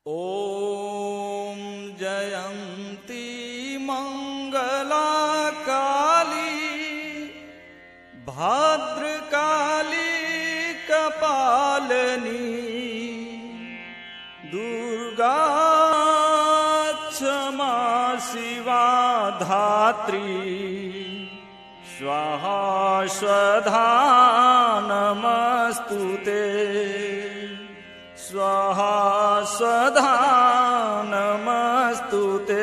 ॐ जयन्ती मङ्गला काली भद्रकाली कपालनी दुर्गा क्षमा शिवा धात्री स्वाहा स्वधा नमस्तु ते स्वाहा स्वधा नमस्तु ते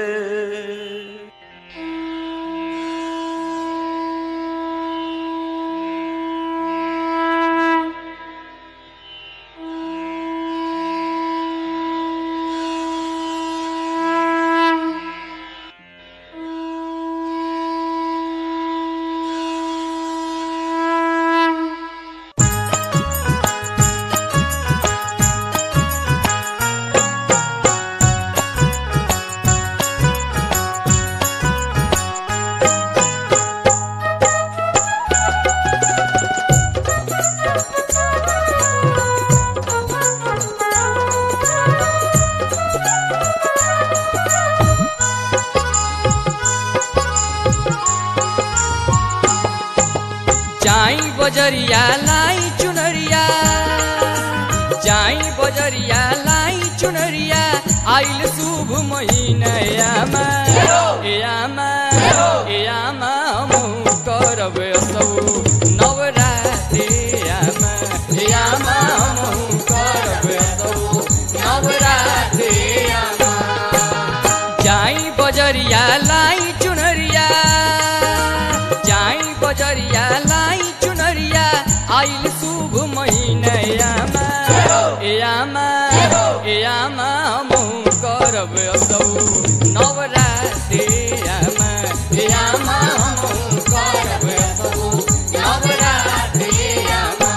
जाई बजरिया लाई चुनरिया जाई बजरिया लाई चुनरिया आइल शुभ महीना यामा ए यामा ए यामा हमहु करब असौ नवरात्रि यामा ए यामा हमहु करब असौ नवरात्रि यामा जाई बजरिया लाई चुनरिया जाई बजरिया लाई चुनरिया आइल शुभ महीना यामा ए यामा ए यामा हमहु करब असौ नवरात्रि यामा ए यामा हमहु करब असौ नवरात्रि यामा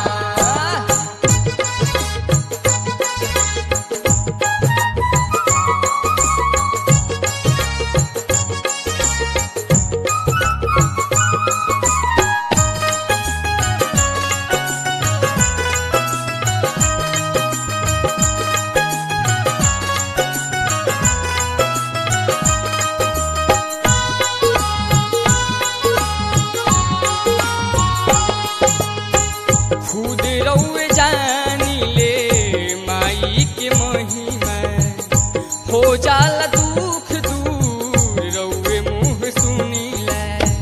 खुद रउए जानी ले माई के महिमा हो जाला दुख दूर रउए मुँह सुनीला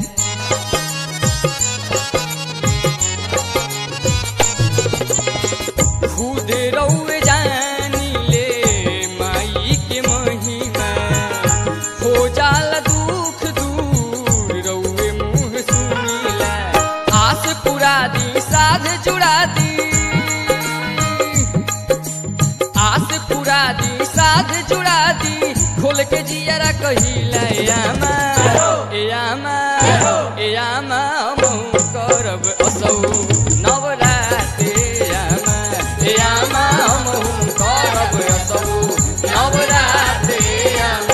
खुद रउए जानी ले माई के महिमा हो जाला दुख दूर रउए मुँह सुनीला आस पुरा दी साध जुड़ा दी आस पुरा दी साध जुड़ा दी खोल के जियरा कहिला यामा ए यामा ए यामा हमहु करब असौ नवरात्रि यामा ए यामा हमहु करब असौ नवरात्रि यामा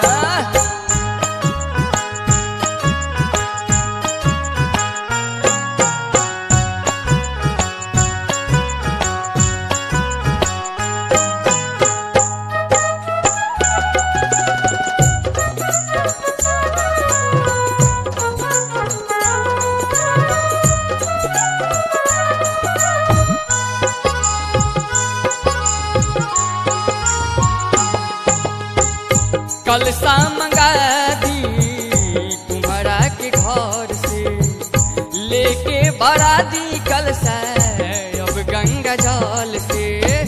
कल सा मंगा दी तुम्हारा के घर से लेके बड़ा दी कल सा अब गंगा जल से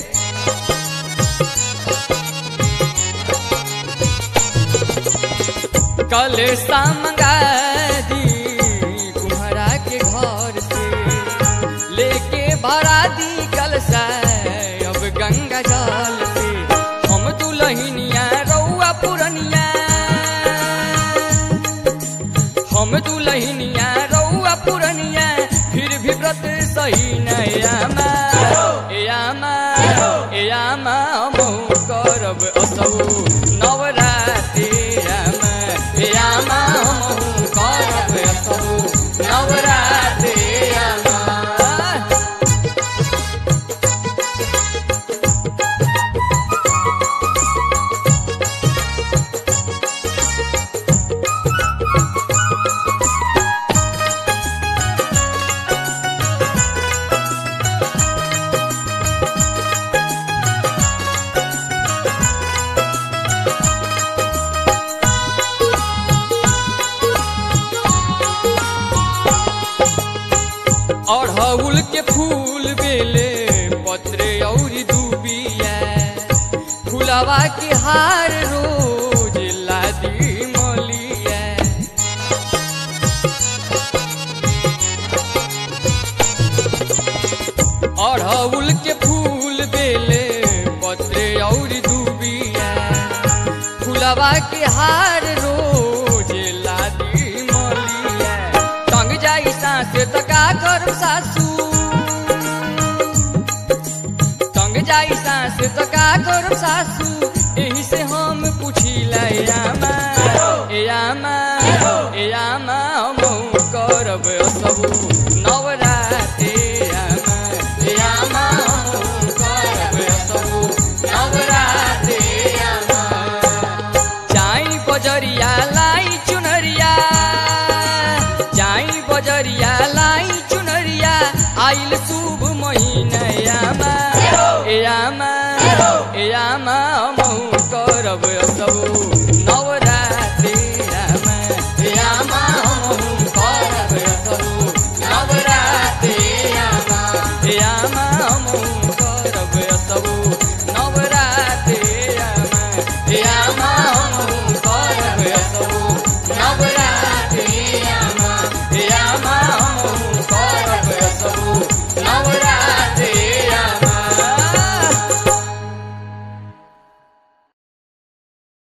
कल सा मंगा दी तुम्हारा के घर से लेके बड़ा दी कल सा अब गंगा जल से हम दुलहिनिया रउआ पुरनिया हम दुलहिनिया रउआ पुरनिया फिर भी व्रत सही नयामा ए यामा ए यामा हमहु करब असौ नवरात्रि यामा ए यामा हमहु करब असौ नवरात्रि यामा फुलवा के हार रोज लादी मोलिया अड़हुल के फूल बेले पत्रे और दूबिया फुलवा के हार रोज लादी मोलिया टंग जाई सांस त का करब सासू टंग जाई सांस त का करब सासू एही से हम पूछिला ए आमा ए आमा ए आमा हम करब सबू नवराते आमा ए आमा हम करब सबू नवराते आमा जाई बजरिया लाई चुनरिया जाई बजरिया लाई चुनरिया आइल शुभ महीना ए आमा ए आमा ए आमा हम करब सबू